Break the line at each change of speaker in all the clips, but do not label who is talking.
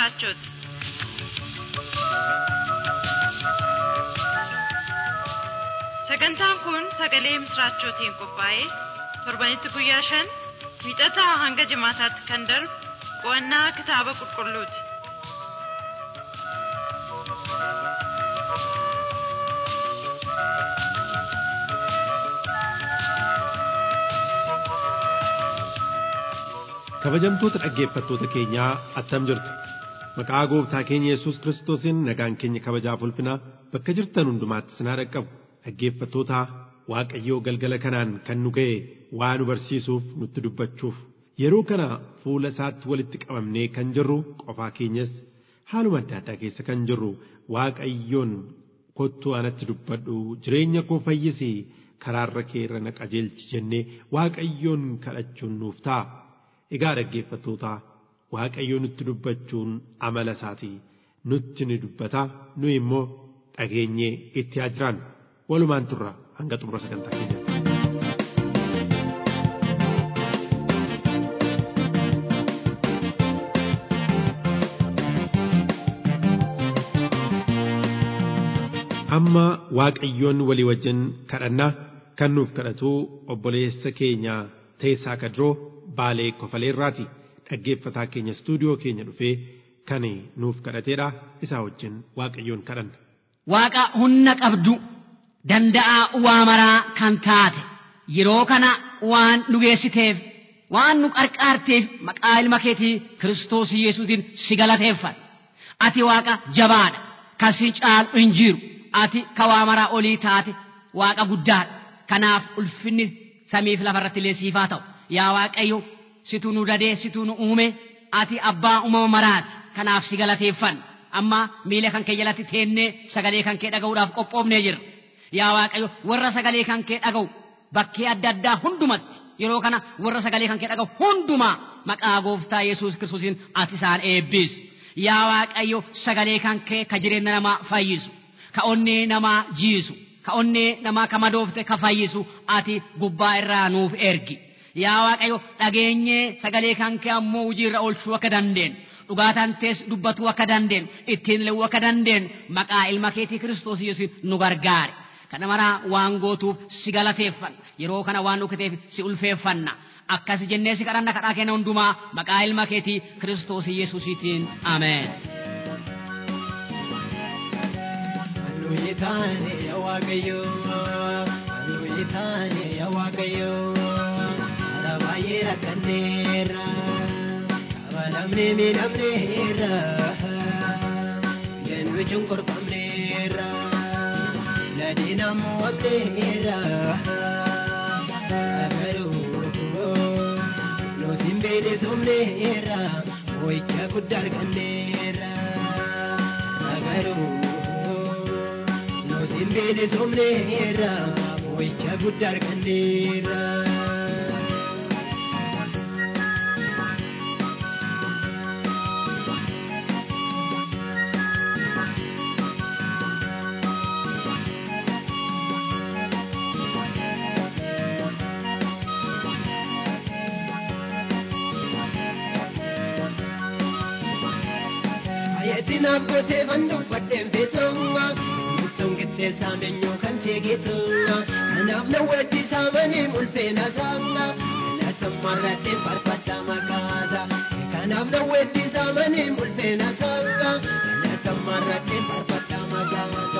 ምስራቾት sagantaan kun sagalee misraachootiin qophaa'ee torbanitti guyyaa shan wiixataa hanga jimaataatti kan darbu qo'annaa kitaaba qulqulluuti.
kabajamtoota dhaggeeffattoota keenyaa attam jirtu maqaa gooftaa keenya yesus kiristoosiin nagaan keenya kabajaaf ulfinaa bakka jirtan hundumaatti sinaa dhaqqabu dhaggeeffattoota waaqayyoo galgala kanaan kan nu ga'e waa nu barsiisuuf nutti dubbachuuf yeroo kana fuula isaatti walitti qabamnee kan jirru qofaa keenyas haaluma adda addaa keessa kan jirru waaqayyoon kottuu anatti dubbadhu jireenya koo fayyisi karaarra kee irra na qajeelchi jennee waaqayyoon kadhachuun nuuf ta'a. Egaa dhaggeeffattoota waaqayyo nutti dubbachuun amala isaati nutti ni dubbata nu immoo dhageenyee itti haa jiraannu walumaan turra hanga xumura sagantaa keenya. Amma waaqayyoon walii wajjin kadhannaa kan nuuf kadhatu obboleessa keenya teessaa kadroo baalee kofaleerraati dhaggeeffataa keenya istuudiyoo keenya dhufee kan nuuf kadhateedha isaa wajjin waaqayyoon kadhanna.
Waaqa humna qabdu danda'aa waa maraa kan taate yeroo kana waan nu geessiteef waan nu qarqaarteef maqaa ilma keetii kiristoos yesuutiin si galateeffadha. Ati waaqa jabaadha kan si caalu hin jiru ati ka waa maraa olii taate waaqa guddaadha kanaaf ulfinni samiif lafarratti illee siifaa ta'u. yaa waaqayyo situ nu dadee situ nu uume ati abbaa uumama maraati kanaaf si galateeffanna amma miila kan kee jalatti teennee sagalee kan kee dhaga'uudhaaf qophoofnee jirra yaa waaqayyo warra sagalee kan kee dhaga'u bakkee adda addaa hundumatti yeroo kana warra sagalee kan kee dhaga'u hundumaa maqaa gooftaa yesuus kiristoosiin ati isaan eebbisi yaa waaqayyo sagalee kan kee ka jireenya namaa fayyisu ka onnee namaa jiisu ka onnee namaa ka madoofte ka fayyisu ati gubbaa irraa nuuf ergi yaa waaqayyo dhageenyee sagalee kan kee ammoo hojiirra oolchuu akka dandeenyu dhugaataan tees dubbatuu akka dandeenyu ittiin leewuu akka dandeenyu maqaa ilma keetii kiristoos yesuun nu gargaare kana maraa waan gootuuf si galateeffanna yeroo kana waan dhukkuteef si ulfeeffanna akkas jennee si kadhanna kadhaa keenya hundumaa maqaa ilma keetii kiristoos yesuusiitiin ameen.
Halluu taane yaa waaqayyo, halluu taane yaa waaqayyo. baay'ee rakkanneerra kabalamnee miidhamneerra leenwi cunqurfamneerra ladina mo'amneerra garuu nusin beelesomneerra mo'icha guddaa arganneerra garuu nusin beelesomneerra mo'icha guddaa arganneerra. Ayyatina kootee banduu fadheen feetonga Murtoon qixxeessaa meenyoo kan seegeetonga Kanaaf na waddi saamanii ulfeena saamna Kana sammarradheen farfadhaa makaasa Kanaaf na waddi saamanii ulfeena saamna Kana sammarradheen farfadhaa makaasa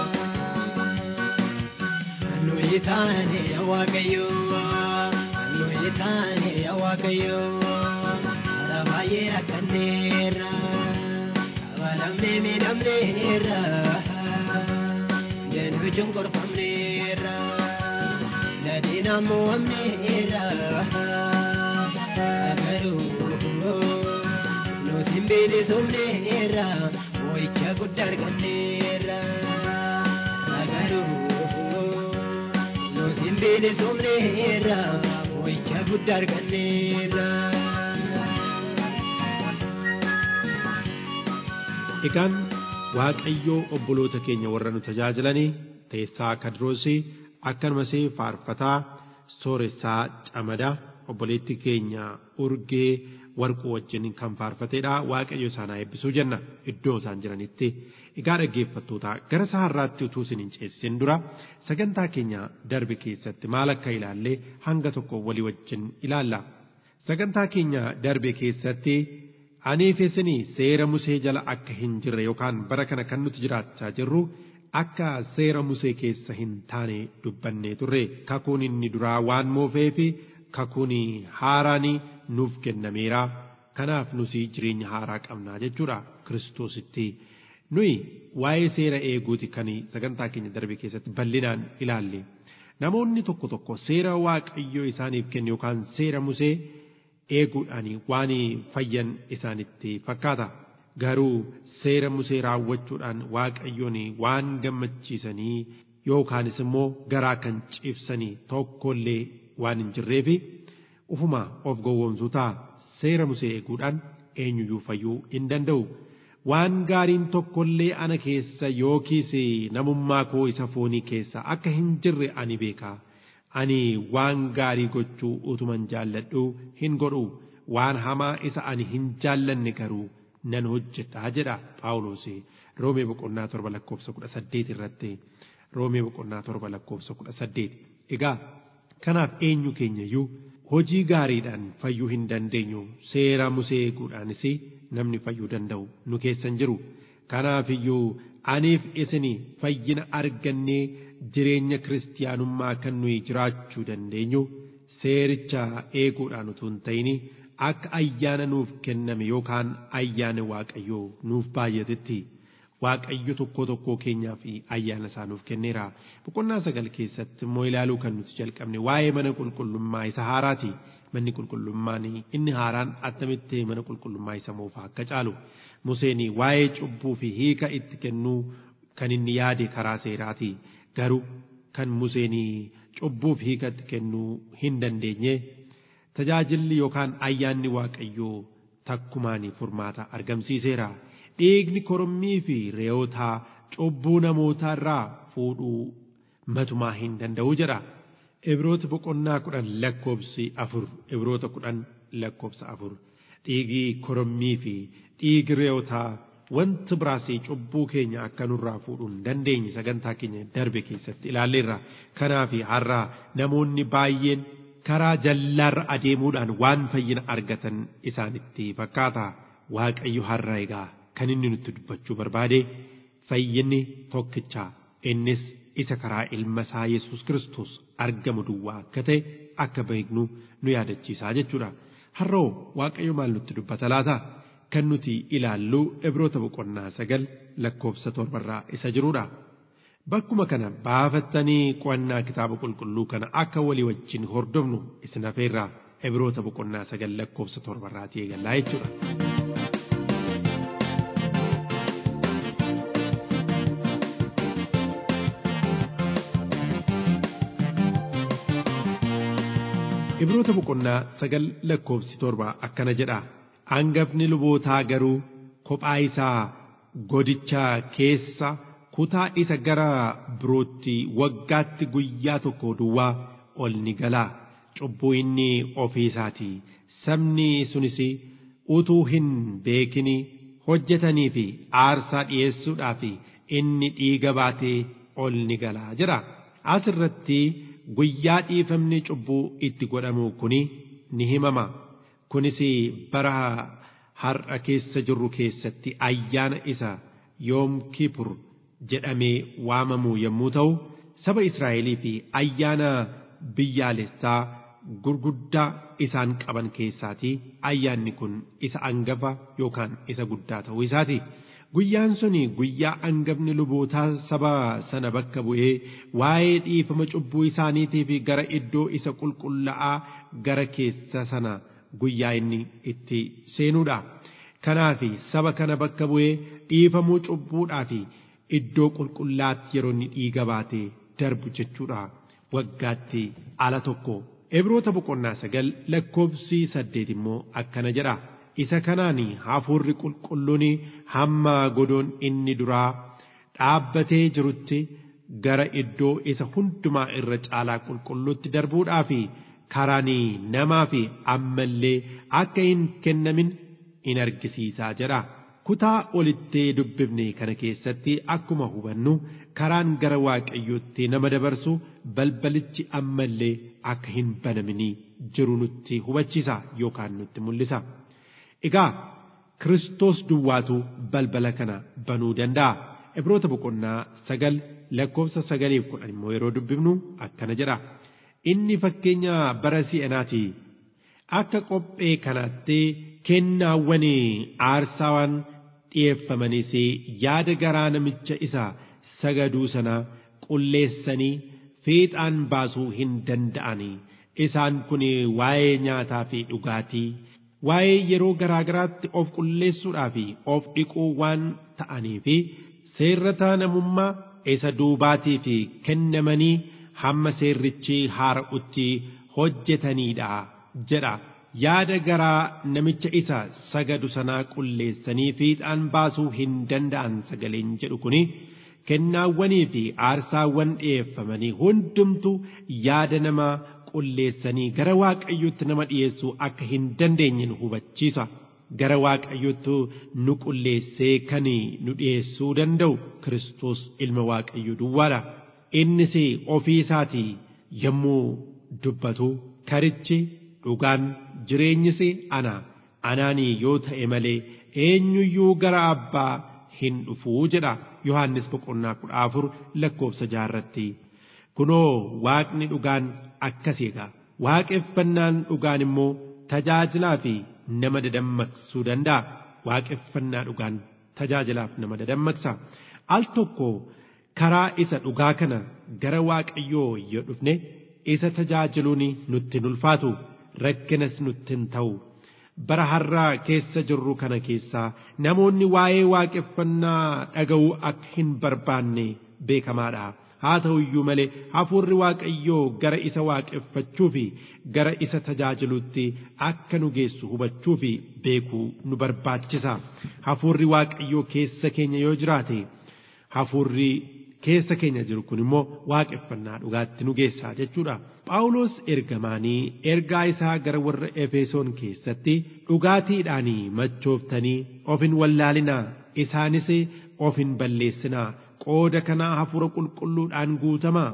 Hannuyi taane yaa Waaqayyo Hannuyi taane yaa Waaqayyo Hara baay'ee rakkanneerra Kabalamnee miidhamneerra Leenwi cunqurfamneerra Ladina mo'amneerra Garuu nusin beelesomneerra Mo'icha guddaa arganneerra Garuu nusin beelesomneerra Mo'icha guddaa arganneerra.
Egaan Waaqayyoo obboloota keenya warra nu tajaajilanii teessaa kadroosii akkanumas faarfataa sooressaa camadaa obboleetti keenya urgee warquu wajjin kan faarfatedha waaqayyo isaan haa eebbisuu jenna iddoo isaan jiranitti egaa dhaggeeffattoota gara saharraatti utuu isin hin ceesisin dura sagantaa keenya darbe keessatti maal akka ilaalle hanga tokko walii wajjin ilaalla sagantaa keenya darbe keessatti aniif isinii seera musee jala akka hin jirre yookaan bara kana kan nuti jiraachaa jirru akka seera musee keessa hin taane dubbannee turre kakuun inni duraa waan moofee fi kakuun haaraan nuuf kennameera kanaaf nusi jireenya haaraa qabnaa jechuudha kiristoositti nuyi waa'ee seera eeguuti kan sagantaa keenya darbe keessatti bal'inaan ilaalle namoonni tokko tokko seera waaqayyoo isaaniif kenne yookaan seera musee eeguudhaan waan fayyan isaanitti fakkaata. garuu seera musee raawwachuudhaan waaqayyoon waan gammachiisanii yookaanis immoo garaa kan ciibsanii tokkollee waan hin jirreef ufuma of gowwoomsuu ta'a seera musee eeguudhaan eenyuyyuu fayyuu hin danda'u. Waan gaariin tokkollee ana keessa yookiis namummaa koo isa foonii keessa akka hin jirre ani beeka. Ani waan gaarii gochuu utuman jaalladhu hin godhu waan hamaa isa ani hin jaallanne garuu. nan hojjedha jedha Phaawulos Roomee boqonnaa torba lakkoofsa kudha saddeet irratti Roomee boqonnaa torba lakkoofsa kudha saddeet egaa kanaaf eenyu keenyayyuu hojii gaariidhaan fayyuu hin dandeenyu seera musee eeguudhaanis namni fayyuu danda'u nu keessan jiru kanaafiyyuu aniif isin fayyina argannee jireenya kiristiyaanummaa kan nuyi jiraachuu dandeenyu seericha eeguudhaan utuu hin ta'in akka ayyaana nuuf kenname yookaan ayyaana waaqayyoo nuuf baay'atetti waaqayyo tokko tokko keenyaa fi ayyaana isaa nuuf kenneera boqonnaa sagal keessatti immoo ilaaluu kan nuti jalqabne waa'ee mana qulqullummaa isa haaraati manni qulqullummaan inni haaraan attamitti mana qulqullummaa isa moofaa akka caalu Museen waa'ee cubbuu fi hiika itti kennuu kan inni yaade karaa seeraati garuu kan Museen cubbuu fi hiika itti kennuu hin dandeenye tajaajilli yookaan ayyaanni waaqayyoo takkumaan furmaata argamsiiseera dhiigni korommii fi re'ootaa cubbuu namootaa irraa fuudhuu matumaa hin danda'u jedha ibroota boqonnaa kudhan lakkoobsi afur ibroota kudhan lakkoobsa afur dhiigi korommii fi dhiigi re'ootaa wanti biraas cubbuu keenya akka nurraa fuudhuu hin dandeenye sagantaa keenya darbe keessatti ilaalleerra kanaaf har'a namoonni baay'een karaa jallaarra adeemuudhaan waan fayyina argatan isaanitti fakkaata waaqayyo har'a egaa kan inni nutti dubbachuu barbaade fayyinni tokkicha innis isa karaa ilma isaa yesus kristos argamu duwwaa akka ta'e akka beeknu nu yaadachiisaa jechuudha har'oo waaqayyo maal nutti dubbata laata kan nuti ilaallu ibroota boqonnaa sagal lakkoofsa torbarraa isa jirudha. Bakkuma kana baafattanii qo'annaa kitaaba qulqulluu kana akka walii wajjin hordofnu isin hafeerraa ibroota boqonnaa sagal lakkoofsa torbarraatii eegallaa jechuudha. Ibroota boqonnaa sagal lakkoofsi torba akkana jedha. Hangafni lubootaa garuu kophaa isaa godicha keessa kutaa isa gara birootti waggaatti guyyaa tokko duwwaa ol ni galaa cubbuu inni ofii isaati sabni sunis utuu hin beekin hojjetanii fi aarsaa dhi'eessuudhaaf inni dhiiga baatee ol ni galaa jira asirratti guyyaa dhiifamni cubbuu itti godhamu kuni ni himama kunis bara har'a keessa jirru keessatti ayyaana isa yoom kipur jedhamee waamamu yommuu ta'u saba Israa'elii fi ayyaana biyyaalessaa gurguddaa isaan qaban keessaatii ayyaanni kun isa angafa yookaan isa guddaa ta'uu isaati. Guyyaan suni guyyaa angafni lubootaa saba sana bakka bu'ee waa'ee dhiifama cubbuu isaaniitiif gara iddoo isa qulqullaa'aa gara keessa sana guyyaa inni itti seenuudha. Kanaaf saba kana bakka bu'ee dhiifamuu cubbuudhaa fi iddoo qulqullaatti yeroo inni dhiiga baatee darbu jechuudha waggaatti ala tokko Ibroota boqonnaa sagal lakkoofsi saddeet immoo akkana jedha isa kanaan hafuurri qulqulluun hamma godoon inni duraa dhaabbatee jirutti gara iddoo isa hundumaa irra caalaa qulqulluutti darbuudhaaf karaan namaa fi ammallee akka hin kennamin in argisiisaa jedha. Kutaa olitti dubbifne kana keessatti akkuma hubannu karaan gara waaqayyootti nama dabarsu balbalichi ammallee akka hin banaminii jiru nutti hubachiisa yookaan nutti mul'isa. Egaa Kiristoos duwwaatu balbala kana banuu danda'a. Ibroota boqonnaa sagal lakkoofsa sagaliif kudhan immoo yeroo dubbifnu akkana jedha. Inni fakkeenya bara si'anaati. Akka qophee kanaatti kennaawwan aarsaawwan dhi'eeffamanis yaada garaa namicha isa sagaduu sana qulleessanii fiixaan baasuu hin danda'ani. Isaan kun waa'ee nyaataa fi dhugaatii, waa'ee yeroo garaa garaatti of qulleessuudhaa fi of dhiquu waan ta'anii fi seerrata namummaa isa duubaatii fi kennamanii hamma seerrichi haara'utti hojjetaniidha jedha. Yaada garaa namicha isa sagadu sanaa qulleessanii fiixaan baasuu hin danda'an sagaleen jedhu kuni kennaawwanii fi aarsaawwan dhi'eeffamanii hundumtu yaada namaa qulleessanii gara waaqayyootti nama dhi'eessuu akka hin dandeenye nu hubachiisa. Gara waaqayyootti nu qulleessee kan nu dhi'eessuu danda'u Kiristoos ilma waaqayyoo duwwaadha. Innis ofii isaatii yommuu dubbatu karichi dhugaan jireenyis ana anaanii yoo ta'e malee eenyuyyuu gara abbaa hin dhufuu jedha Yohaannis boqonnaa kudha afur lakkoofsa jaarratti. Kunoo waaqni dhugaan akkasii egaa waaqeffannaan dhugaan immoo tajaajilaa fi nama dadammaqsuu danda'a. Waaqeffannaa dhugaan tajaajilaaf nama dadammaqsa. Al tokko karaa isa dhugaa kana gara waaqayyoo yoo dhufne isa tajaajiluun nutti hin ulfaatu rakkinas nutti hin ta'u. Bara har'aa keessa jirru kana keessaa namoonni waa'ee waaqeffannaa dhaga'uu akka hin barbaanne beekamaadha. Haa ta'u iyyuu malee hafuurri waaqayyoo gara isa waaqeffachuu fi gara isa tajaajiluutti akka nu geessu hubachuu fi beekuu nu barbaachisa. Hafuurri waaqayyoo keessa keenya yoo jiraate hafuurri keessa keenya jiru kun immoo waaqeffannaa dhugaatti nu geessaa jechuudha. Phaawulos ergamaanii ergaa isaa gara warra Efesoon keessatti dhugaatiidhaan machooftanii of hin wallaalinaa isaanis of hin balleessinaa qooda kanaa hafuura qulqulluudhaan guutamaa.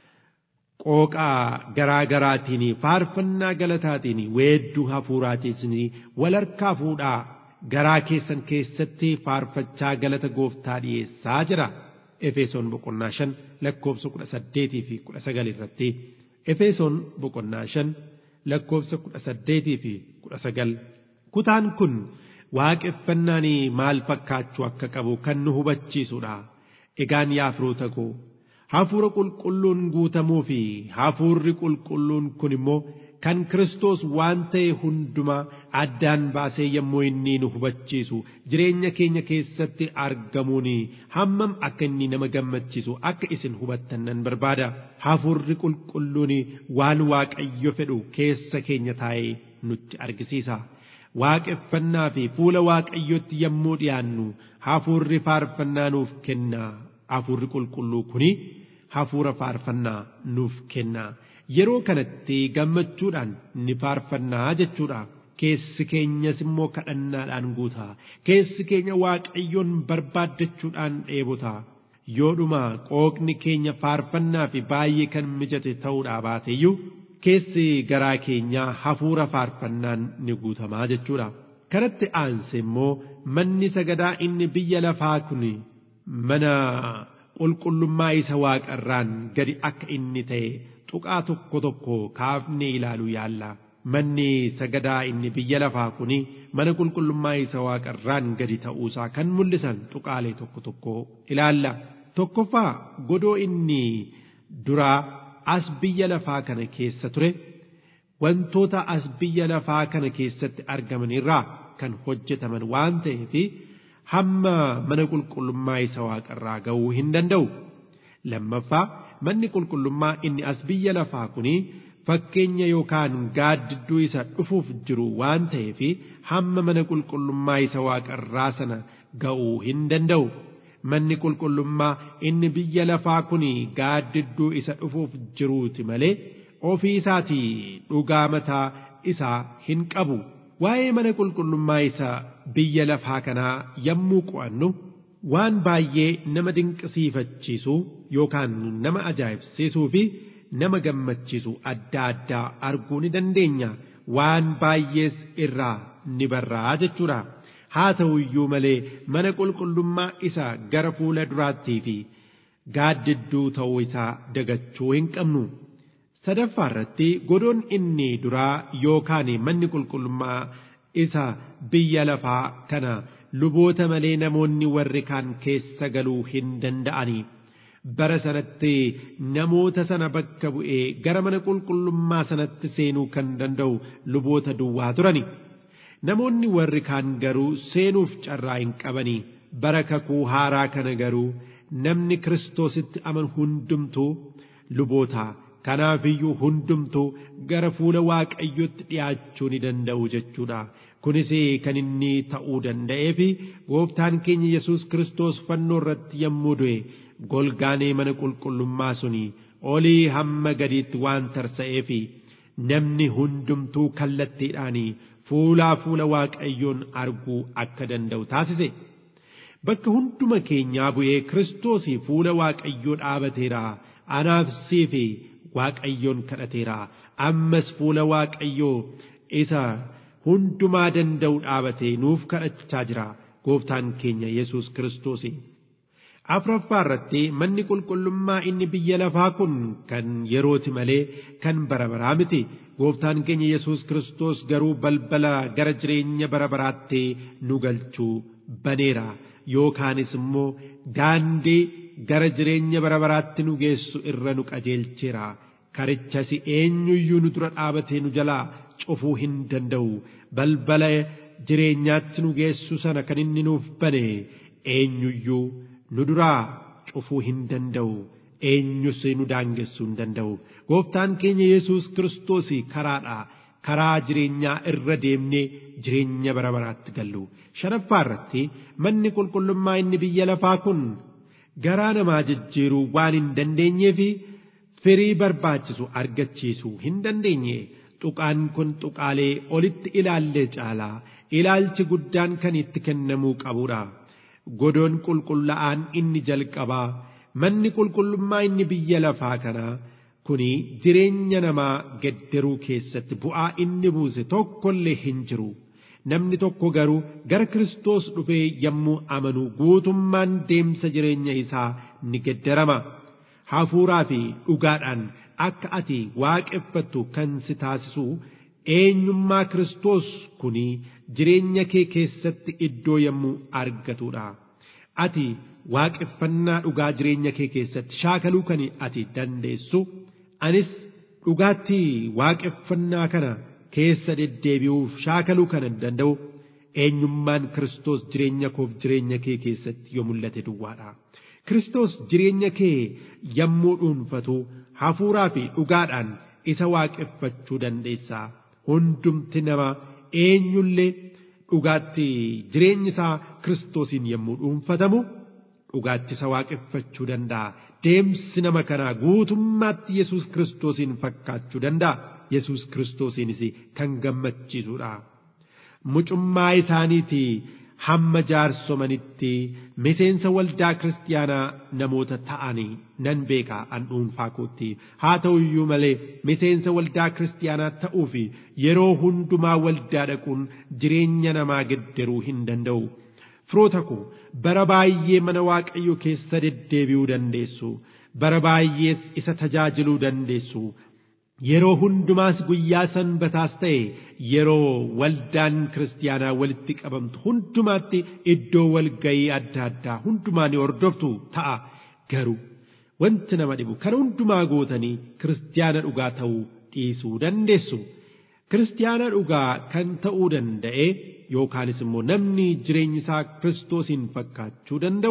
Qooqaa garaa garaatiin faarfannaa galataatiin weedduu hafuuraatiin wal harkaa fuudhaa garaa keessan keessatti faarfachaa galata gooftaa dhiyeessaa jira. Efesoon boqonnaa shan lakkoofsa kudha saddeetii fi kudha sagal irratti Efesoon boqonnaa shan lakkoofsa kudha saddeetii fi kudha sagal kutaan kun waaqeffannaan maal fakkaachuu akka qabu kan nu hubachiisudha. Egaan yaa firoota koo hafuura qulqulluun guutamuu fi hafuurri qulqulluun kun immoo kan Kiristoos waan ta'e hundumaa addaan baasee yommuu inni nu hubachiisu jireenya keenya keessatti argamuun hammam akka inni nama gammachiisu akka isin hubattan nan barbaada. Hafuurri qulqulluun waan Waaqayyo fedhu keessa keenya taa'ee nutti argisiisa. Waaqeffannaa fi fuula Waaqayyotti yommuu dhiyaannu hafuurri faarfannaa nuuf kenna. Hafuurri qulqulluu kuni hafuura faarfannaa nuuf kenna. Yeroo kanatti gammachuudhaan ni faarfannaa jechuudha. Keessi keenyas immoo kadhannaadhaan guuta. Keessi keenya Waaqayyoon barbaaddachuudhaan dheebota. Yoodhuma qooqni keenya faarfannaa fi baay'ee kan mijate ta'uudhaa baateeyyuu keessi garaa keenyaa hafuura faarfannaan ni guutamaa jechuudha. Kanatti aanse immoo manni sagadaa inni biyya lafaa kun mana qulqullummaa isa waaqarraan gadi akka inni ta'e tuqaa tokko tokko kaafnee ilaaluu yaalla. Manni sagadaa inni biyya lafaa kuni mana qulqullummaa isa waaqarraan gadi ta'uusaa kan mul'isan tuqaalee tokko tokko ilaalla. Tokkoffaa godoo inni duraa as biyya lafaa kana keessa ture wantoota as biyya lafaa kana keessatti argaman irraa kan hojjetaman waan ta'eef hamma mana qulqullummaa isa waaqarraa ga'uu hin danda'u. Lammaffaa manni qulqullummaa inni as biyya lafaa kuni fakkeenya yookaan gaaddidduu isa dhufuuf jiru waan ta'eef hamma mana qulqullummaa isa waaqarraa sana ga'uu hin danda'u. Manni qulqullummaa inni biyya lafaa kuni gaaddidduu isa dhufuuf jiruuti malee ofii isaatii dhugaa mataa isaa hin qabu waa'ee mana qulqullummaa isa biyya lafaa kanaa yommuu qo'annu waan baay'ee nama dinqisiifachiisu yookaan nama ajaa'ibsiisuu fi nama gammachiisu adda addaa arguu ni dandeenya waan baay'ees irraa ni barraa jechuudha haa ta'u iyyuu malee mana qulqullummaa isa gara fuula duraattii fi gaaddidduu ta'uu isaa dagachuu hin qabnu. sadaffaa irratti godoon inni duraa yookaan manni qulqullummaa isa biyya lafaa kana luboota malee namoonni warri kaan keessa galuu hin danda'anii bara sanatti namoota sana bakka bu'ee gara mana qulqullummaa sanatti seenuu kan danda'u luboota duwwaa turani namoonni warri kaan garuu seenuuf carraa hin qabanii bara kakuu haaraa kana garuu namni kiristoositti amanu hundumtuu lubootaa kanaafiyyuu hundumtuu gara fuula waaqayyotti dhi'aachuu ni danda'u jechuudha. Kunis kan inni ta'uu danda'ee fi gooftaan keenya Yesuus Kiristoos fannoo irratti yommuu du'e golgaanee mana qulqullummaa suni olii hamma gadiitti waan tarsa'ee fi namni hundumtuu kallattiidhaan fuulaa fuula waaqayyoon arguu akka danda'u taasise. Bakka hunduma keenyaa bu'ee Kiristoos fuula waaqayyoo dhaabateera. Anaaf siifi waaqayyoon kadhateera ammas fuula waaqayyoo isa hundumaa danda'u dhaabatee nuuf kadhachaa jira gooftaan keenya yesus kiristoos afuraffaa irratti manni qulqullummaa inni biyya lafaa kun kan yerooti malee kan bara baraa miti gooftaan keenya yesus kiristoos garuu balbala gara jireenya bara baraatti nu galchuu baneera yookaanis immoo daandii gara jireenya bara baraatti nu geessu irra nu qajeelcheera karichas eenyuyyuu nu dura dhaabatee nu jalaa cufuu hin danda'u balbala jireenyaatti nu geessu sana kan inni nuuf bane eenyuyyuu nu duraa cufuu hin danda'u eenyus nu daangessuu hin danda'u gooftaan keenya yesus kiristoos karaadha karaa jireenyaa irra deemnee jireenya bara baraatti gallu shanaffaa irratti manni qulqullummaa inni biyya lafaa kun garaa namaa jijjiiruu waan hin dandeenyeefi firii barbaachisu argachiisuu hin dandeenye tuqaan kun tuqaalee olitti ilaallee caalaa ilaalchi guddaan kan itti kennamuu qabudha godoon qulqullaa'aan inni jalqabaa manni qulqullummaa inni biyya lafaa kanaa kuni jireenya namaa geddaruu keessatti bu'aa inni buuse tokkollee hin jiru. namni tokko garuu gara Kiristoos dhufee yommuu amanu guutummaan deemsa jireenya isaa ni geddarama. Hafuuraa fi dhugaadhaan akka ati waaqeffattu kan si taasisu eenyummaa Kiristoos kuni jireenya kee keessatti iddoo yommuu argatudha. Ati waaqeffannaa dhugaa jireenya kee keessatti shaakaluu kan ati dandeessu anis dhugaatti waaqeffannaa kana keessa deddeebi'uuf shaakaluu kan danda'u eenyummaan Kiristoos jireenya koof jireenya kee keessatti yoo mul'ate duwwaadha. Kiristoos jireenya kee yommuu dhuunfatu hafuuraa fi dhugaadhaan isa waaqeffachuu dandeessa. Hundumti nama eenyullee dhugaatti jireenyi isaa Kiristoosiin yommuu dhuunfatamu dhugaatti isa waaqeffachuu danda'a. Deemsi nama kanaa guutummaatti Yesuus Kiristoosiin fakkaachuu danda'a. Yesuus Kiristoosiinis kan gammachiisudha. Mucummaa isaaniitii hamma jaarsomanitti miseensa waldaa kiristaanaa namoota ta'anii nan beeka an dhuunfaa kootti haa ta'u iyyuu malee miseensa waldaa kiristaanaa ta'uu fi yeroo hundumaa waldaa dhaquun jireenya namaa geddaruu hin danda'u. Firoota koo bara baay'ee mana waaqayyo keessa deddeebi'uu dandeessu bara baay'ees isa tajaajiluu dandeessu yeroo hundumaas guyyaa sanbataas ta'e yeroo waldaan kiristaanaa walitti qabamtu hundumaatti iddoo walgayii adda addaa hundumaa ni hordoftu ta'a garuu wanti nama dhibu kana hundumaa gootanii kiristaana dhugaa ta'uu dhiisuu dandeessu. Kiristaana dhugaa kan ta'uu danda'e yookaanis immoo namni jireenyi isaa kiristoosiin fakkaachuu danda'u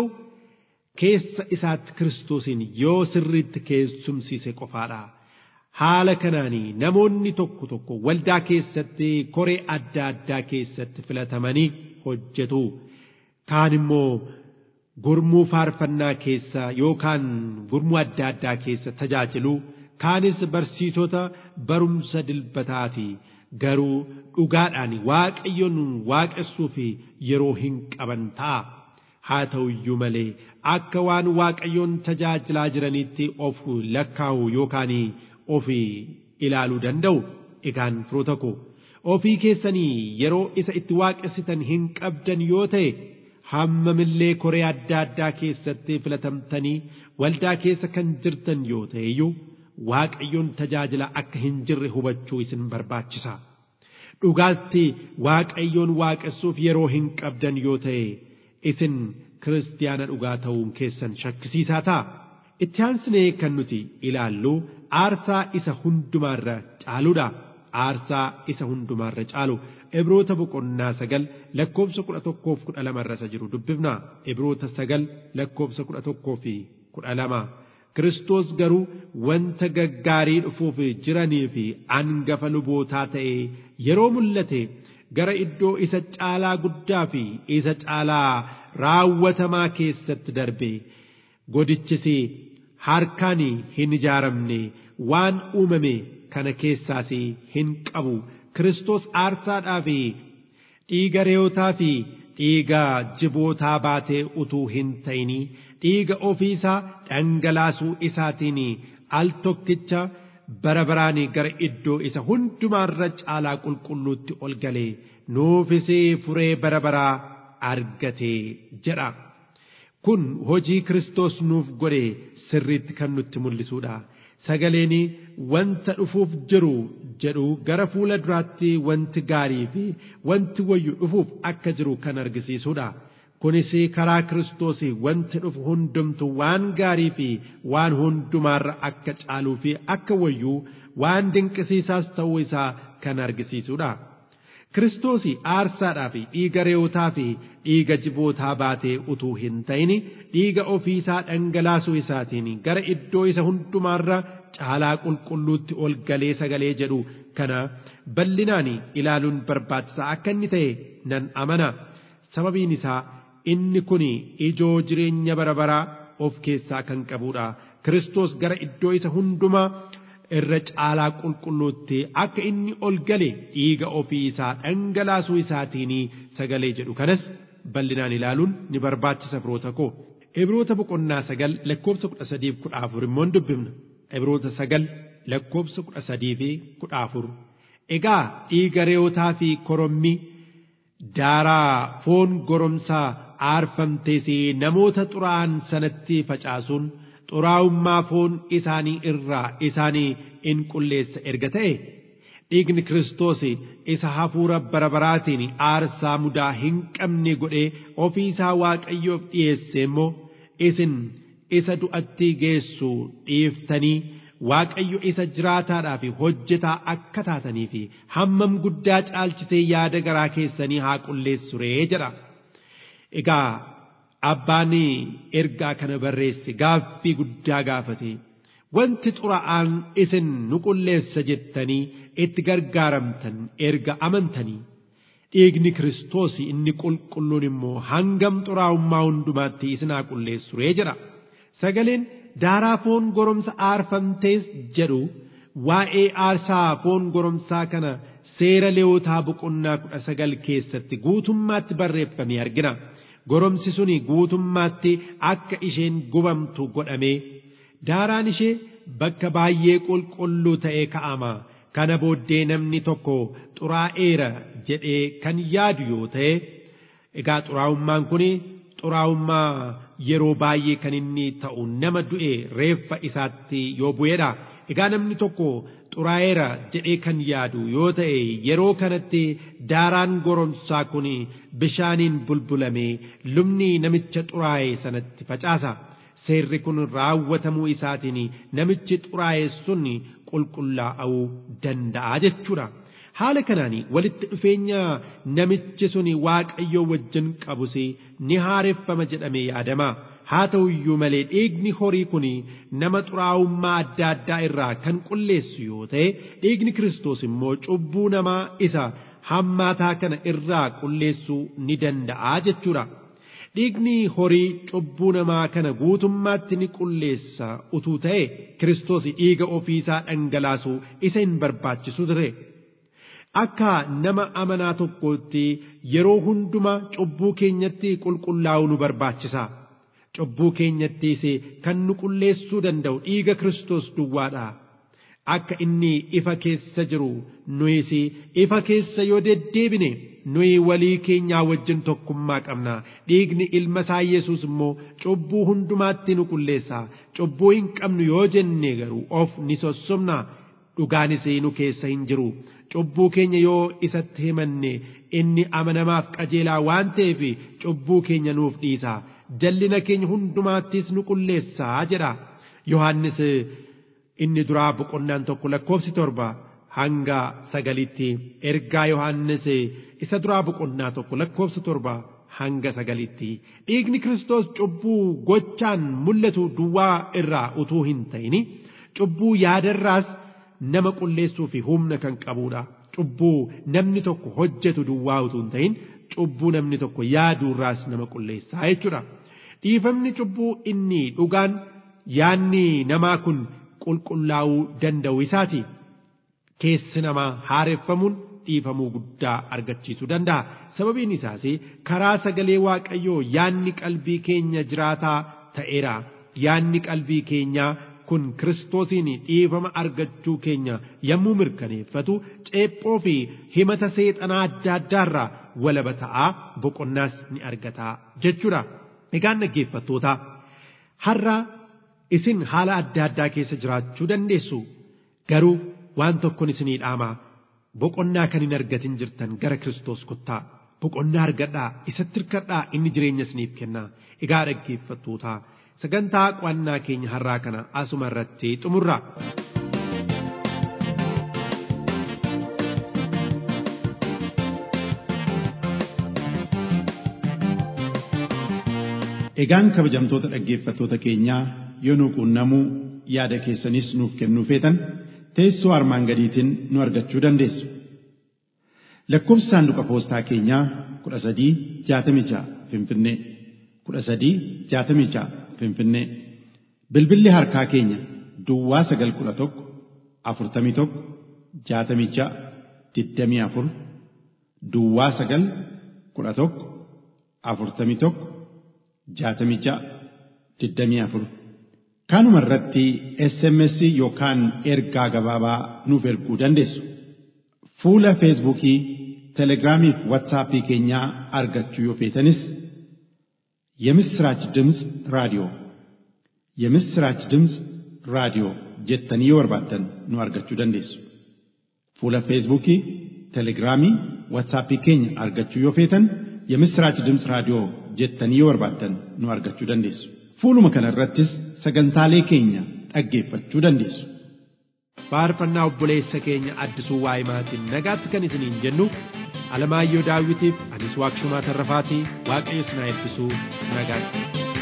keessa isaatti kiristoosiin yoo sirriitti keessumsiise qofaadha. Haala kanaanii namoonni tokko tokko waldaa keessatti koree adda addaa keessatti filatamanii hojjetu. Kaan immoo gurmuu faarfannaa keessa yookaan gurmuu adda addaa keessa tajaajilu kaanis barsiisota barumsa dilbataati garuu dhugaadhaan waaqayyoon waaqessuu fi yeroo hin qaban ta'a. haa ta'u iyyuu malee akka waan waaqayyoon tajaajilaa jiranitti of lakkaa'u yookaan of ilaaluu danda'u egaan firoota koo ofii keessanii yeroo isa itti waaqessitan hin qabdan yoo ta'e hammamillee koree adda addaa keessatti filatamtanii waldaa keessa kan jirtan yoo ta'e iyyuu waaqayyoon tajaajila akka hin jirre hubachuu isin barbaachisa. Dhugaatti waaqayyoon waaqessuuf yeroo hin qabdan yoo ta'e isin kiristiyaana dhugaa ta'uun keessan shakkisiisaa ta'a. Itti aansinee kan nuti ilaallu aarsaa isa hundumaarra caaluudha. Aarsaa isa hundumaarra caalu Ibroota boqonnaa sagal lakkoofsa kudha tokkoof kudha lama irra isa jiru dubbifna. Ibroota sagal lakkoofsa kudha tokkoo fi kudha lama. Kiristoos garuu wanta gaggaarii dhufuuf jiranii fi angafa lubootaa ta'ee yeroo mul'ate gara iddoo isa caalaa guddaa fi isa caalaa raawwatamaa keessatti darbe godichis harkaan hin ijaaramne waan uumame kana keessaas hin qabu Kiristoos aarsaadhaa fi dhiiga re'ootaa fi dhiiga jibootaa baatee utuu hin ta'inii dhiiga ofiisaa dhangalaasuu isaatiin al tokkicha bara baraan gara iddoo isa hundumaarra caalaa qulqulluutti ol galee nuufis furee bara baraa argate jedha. Kun hojii Kiristoos nuuf godhe sirriitti kan nutti mul'isuudha. Sagaleen wanta dhufuuf jiru jedhu gara fuula duraatti wanti gaarii fi wanti wayyu dhufuuf akka jiru kan argisiisuudha. Kunis karaa Kiristoos wanti dhufu hundumtu waan gaarii fi waan hundumaarra akka caaluu fi akka wayyuu waan dinqisiisaas ta'uu isaa kan argisiisuudha. Kiristoos aarsaadhaa fi dhiiga re'ootaa fi dhiiga jibootaa baatee utuu hin ta'in dhiiga ofiisaa dhangalaasuu isaatiin gara iddoo isa hundumaarra caalaa qulqulluutti ol galee sagalee jedhu kana bal'inaan ilaaluun barbaachisaa akka inni ta'e nan amana. Sababiin isaa inni kun ijoo jireenya bara baraa of keessaa kan qabudha. Kiristoos gara iddoo isa hundumaa irra caalaa qulqulluutti akka inni ol gale dhiiga ofii isaa dhangalaasuu isaatiin sagalee jedhu kanas bal'inaan ilaaluun ni barbaachisa firoota koo. Ibroota boqonnaa sagal lakkoofsa kudha sadii fi kudha afur immoo dubbifna. Ibroota sagal lakkoofsa kudha sadii fi kudha afur. Egaa dhiiga re'ootaa fi korommii daaraa foon goromsaa aarfamtees namoota xuraa'an sanatti facaasuun xuraa'ummaa foon isaanii irraa isaanii in qulleessa erga ta'e dhiigni Kiristoos isa hafuura bara baraatiin aarsaa mudaa hin qabne godhee ofii isaa Waaqayyoof dhiyeesse immoo isin isa du'atti geessu dhiiftanii Waaqayyo isa jiraataadhaa fi hojjetaa akka taatanii fi hammam guddaa caalchisee yaada garaa keessanii haa qulleessu ree jedha. Egaa abbaan ergaa kana barreesse gaaffii guddaa gaafate. Wanti xuraa'aan isin nu qulleessa jettanii itti gargaaramtan erga amantanii. Dhiigni Kiristoos inni qulqulluun immoo hangam xuraa'ummaa hundumaatti isin haa qulleessu ree jedha. Sagaleen daaraa foon goromsa aarfamtees jedhu waa'ee aarsaa foon goromsaa kana seera leewotaa boqonnaa kudha sagal keessatti guutummaatti barreeffame argina. Goromsi suni guutummaatti akka isheen gubamtu godhamee daaraan ishee bakka baay'ee qulqulluu ta'ee ka'ama. Kana booddee namni tokko xuraa'eera jedhee kan yaadu yoo ta'e egaa xuraa'ummaan kun xuraa'ummaa yeroo baay'ee kan inni ta'u nama du'e reeffa isaatti yoo bu'eedha. Egaa namni tokko xuraa'eera jedhee kan yaadu yoo ta'e yeroo kanatti daaraan goromsaa kun bishaaniin bulbulamee lubni namicha xuraa'e sanatti facaasa. Seerri kun raawwatamuu isaatiin namichi xuraa'e sun qulqullaa'uu danda'a jechuudha. Haala kanaan walitti dhufeenya namichi sun waaqayyoo wajjin qabus ni haareffama jedhamee yaadama. Haa ta'u iyyuu malee dhiigni horii kun nama xuraa'ummaa adda addaa irraa kan qulleessu yoo ta'e dhiigni Kiristoos immoo cubbuu namaa isa hammaataa kana irraa qulleessuu ni danda'a jechuudha. dhiigni horii cubbuu namaa kana guutummaatti ni qulleessa utuu ta'e Kiristoos dhiiga ofiisaa dhangalaasuu isa hin barbaachisu ture. Akka nama amanaa tokkootti yeroo hunduma cubbuu keenyatti qulqullaa'uu nu barbaachisa. Cubbuu keenyattis kan nu qulleessuu danda'u dhiiga Kiristoos duwwaadha. Akka inni ifa keessa jiru nuyis ifa keessa yoo deddeebine nuyi walii keenyaa wajjin tokkummaa qabna. Dhiigni ilma isaa Yesuus immoo cubbuu hundumaatti nu qulleessa. Cubbuu hin qabnu yoo jenne garuu of ni sossobna. Dhugaanis nu keessa hin jiru. Cubbuu keenya yoo isatti himanne inni amanamaaf qajeelaa waan ta'eef cubbuu keenya nuuf dhiisa. Jallina keenya hundumaattis nu qulleessaa jedha. Yohaannis inni duraa boqonnaan tokko lakkoofsi torba hanga sagalitti ergaa Yohaannis isa duraa boqonnaa tokko lakkoofsa torba hanga sagalitti dhiigni Kiristoos cubbuu gochaan mul'atu duwwaa irraa utuu hin ta'in cubbuu yaadarraas nama qulleessuu fi humna kan qabudha. Cubbuu namni tokko hojjetu duwwaa utuu hin ta'in cubbuu namni tokko yaaduurraas nama qulleessaa jechuudha. Dhiifamni cubbuu inni dhugaan yaanni namaa kun qulqullaa'uu danda'u isaati. Keessi namaa haareffamuun dhiifamuu guddaa argachiisuu danda'a. Sababiin isaas karaa sagalee Waaqayyoo yaanni qalbii keenya jiraataa ta'eera. Yaanni qalbii keenyaa kun Kiristoosiin dhiifama argachuu keenya yommuu mirkaneeffatu ceephoo fi himata seexanaa adda addaarraa walaba ta'aa boqonnaas ni argataa jechuudha. Egaan dhaggeeffattoota har'a isin haala adda addaa keessa jiraachuu dandeessu garuu waan tokkon isinii dhaamaa boqonnaa kan hin argatin jirtan gara Kiristoos kottaa boqonnaa argadhaa isatti hirkadhaa inni jireenya isiniif kennaa egaa dhaggeeffattoota sagantaa qo'annaa keenya har'aa kana asuma irratti xumurra.
Egaan kabajamtoota dhaggeeffattoota keenyaa yoo nu quunnamuu yaada keessanis nuuf kennuu feetan teessoo armaan gadiitiin nu argachuu dandeessu. Lakkoofsi saanduqa poostaa keenyaa kudha sadii jaatamii ja'a Finfinnee kudha sadii jaatamii ja'a Finfinnee bilbilli harkaa keenya Duwwaa sagal kudha tokko afurtamii tokko jaatamii ja'a digdamii afur Duwwaa sagal kudha tokko afurtamii tokko jaatamii ja'a digdamii afur kanuma irratti SMS yookaan ergaa gabaabaa nuuf erguu dandeessu. Fuula Feesbuukii, Telegiraamii fi Waatsaappii keenyaa argachuu yoo feetanis የምስራች ድምፅ ራዲዮ የምስራች ድምፅ ራዲዮ jettanii yoo barbaaddan nu argachuu dandeessu. Fuula Feesbuukii, Telegiraamii, Waatsaappii keenya argachuu yoo feetan የምስራች ድምፅ raadiyoo jettanii yoo barbaaddan nu argachuu dandeessu. Fuuluma kana irrattis sagantaalee keenya dhaggeeffachuu dandeessu.
faarfannaa obboleessa keenya addisuu waa'imaatiin nagaatti kan isiniin jennu alamaayyoo daawwitiif anis waaqshumaa tarrafaatii waaqayyo isin haa eebbisuu nagaatti.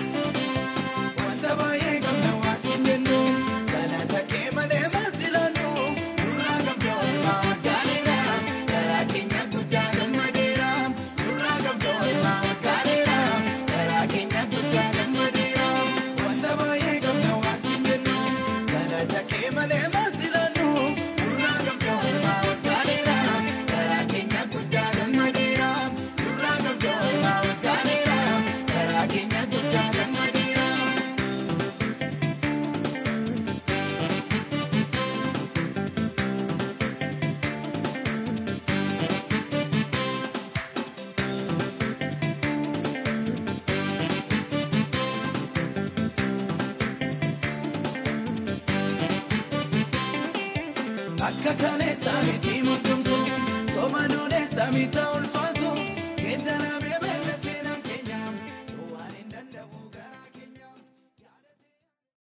Wanta baay'ee gamna waatiin jennu galata kee malee maasilannu nurraa gamtoolmaa waggaaleera garaa keenya guddaa gammadeera nurraa gamtoolmaa waggaaleera garaa keenya guddaa gammadeera wanta baay'ee gamna waatiin jennu galata kee malee maasilannu nurraa gamtoolmaa waggaaleera garaa keenya guddaa gammadeera nurraa gamtoolmaa waggaaleera garaa keenya guddaa gammadeera. Akka kaleessa miti muddumtu, sooma duudessa mita ulfa